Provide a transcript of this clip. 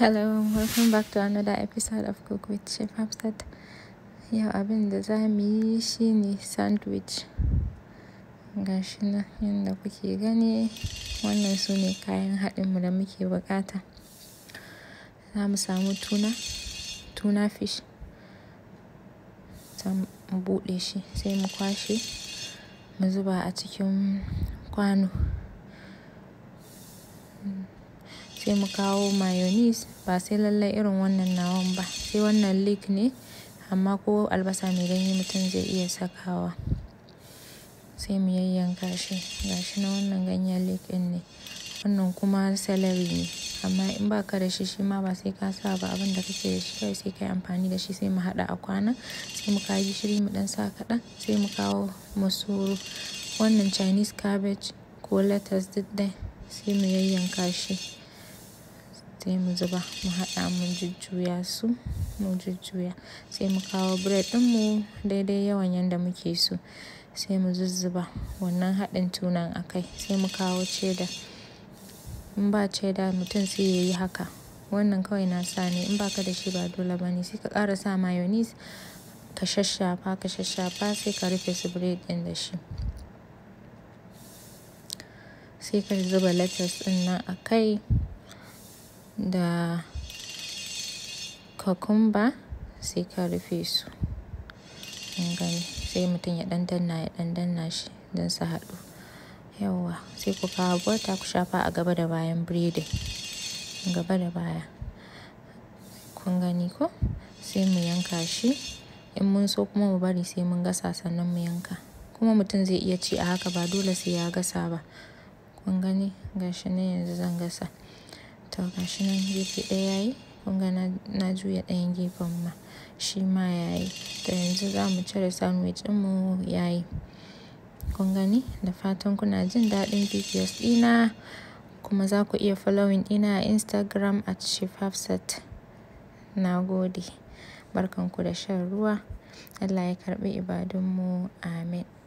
Hello, welcome back to another episode of Cook with Chef Hafsat. Yau abin da za mu yi shi ne sandwich. Ga shi nan yadda kuke gani wannan su ne kayan haɗinmu da muke buƙata. Za mu samu tuna, tuna fish. Za mu buɗe shi sai mu kwashe mu zuba a cikin kwano. Sai mu kawo mayonnaise ba sai lallai irin wannan nawan ba, sai wannan leek ne amma ko albasa mai ganye mutum zai iya sakawa. Sai mu yayyanka shi, ga shi nan wannan ganyen leek ɗin ne. Wannan kuma celery ne amma in ba ka da shi shi ma ba sai ka sa ba abin da kake da shi kawai sai ka yi amfani da shi sai mu haɗa a kwana. Sai mu kawo gishiri mu ɗan sa kaɗan sai mu kawo masoro. Wannan Chinese cabbage ko lettuce duk dai sai mu yayyanka shi. Sai mu zuba mu haɗa mu jujjuya su, mu jujjuya. Sai mu kawo bread ɗinmu daidai yawan yanda muke so. Sai mu zuzzuba wannan haɗin tunan a kai. Sai mu kawo cheddar. In ba cheddar mutum sai ya yi haka. Wannan kawai na sa ne in ba ka da shi ba dole ba ne. Sai ka ƙara sa mayonnaise ka shashshafa, ka shashshafa sai ka rufe su bread ɗin da shi. Sai ka zuba lettuce ɗin nan a kai da cucumber sai ka rufe su. Kun gani sai mutum ya ɗan danna, ya ɗan danna shi don su haɗu. Yauwa sai ku kawo butter ku shafa a gaba da bayan breading, gaba da baya. Kun gani ko? Sai mu yanka shi. In mun so kuma mu bari sai mun gasa sannan mu yanka. Kuma mutum zai iya ci a haka ba dole sai ya gasa ba. Kun gani? Ga shi nan yanzu zan gasa. To ga shi nan gefe ɗaya yayi. Kun ga na juya ɗayan gefen ma shi ma yayi. To yanzu za mu cire sandwich ɗinmu yayi. Kun gani? Da fatan kuna jin daɗin videos ɗina kuma za ku iya following ɗina a Instagram at Chef Hafsat. Na gode. Barkan ku da shan ruwa. Allah ya karɓi ibadunmu. Amin.